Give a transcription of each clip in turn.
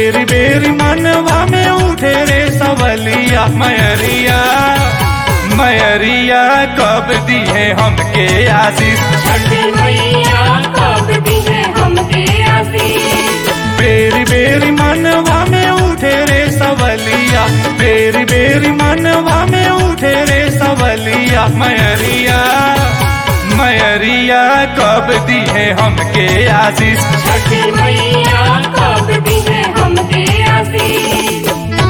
बेरी बेरी मनवा में उठे रे सवलिया मयरिया मयरिया कब दी है हमके आशीष छठी मैया कब दी है हमके आशीष बेरी बेरी मनवा में उठे रे सवलिया बेरी बेरी मनवा में उठे रे सवलिया मयरिया मयरिया कब दी है हमके आशीष छठी मैया कब दी है हमके आशीष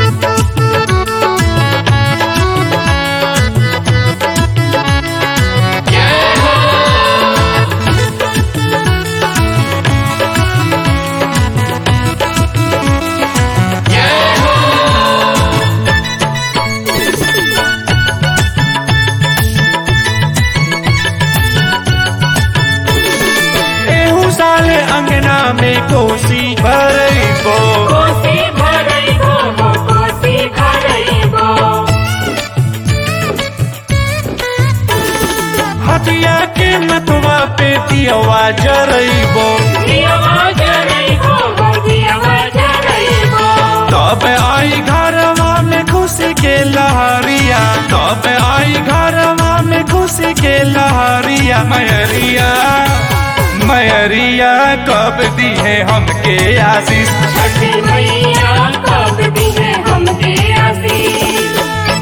एहू साले अंगना में कोसी भरइबो कोसी भरइबो हो कोसी भरइबो हटिया के मतवा पे दियवा जरइबो दियवा जरइबो हो दियवा जरइबो तब आई घरवा में खुशी के लहरिया तब आई घरवा में खुशी के लहरिया मयरिया मयरिया कब दी है हमके आशीष छठी मैया कब दी है हमके आशीष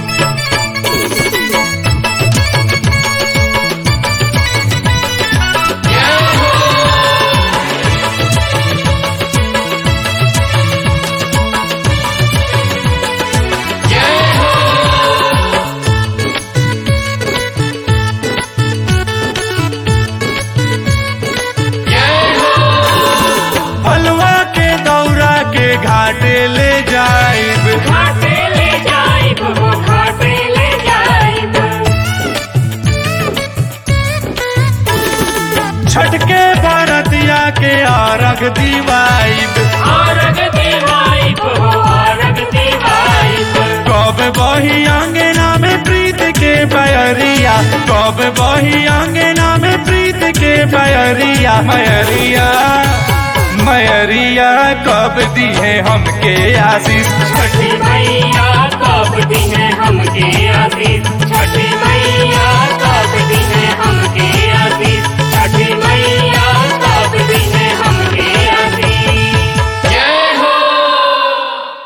फलवा के दौरा के घाटे ले जाइब घाटे ले जाइब हो घाटे ले जाइब छटके भरतिया के आरग दीवाइब आरग देवाइब हो आरग देवाइब कब बही अंगना में प्रीत के बयरिया कब बही अंगना में प्रीत के बयरिया मयरिया मयरिया कब दी है हमके आशीष छठी मैया कब दी है हमके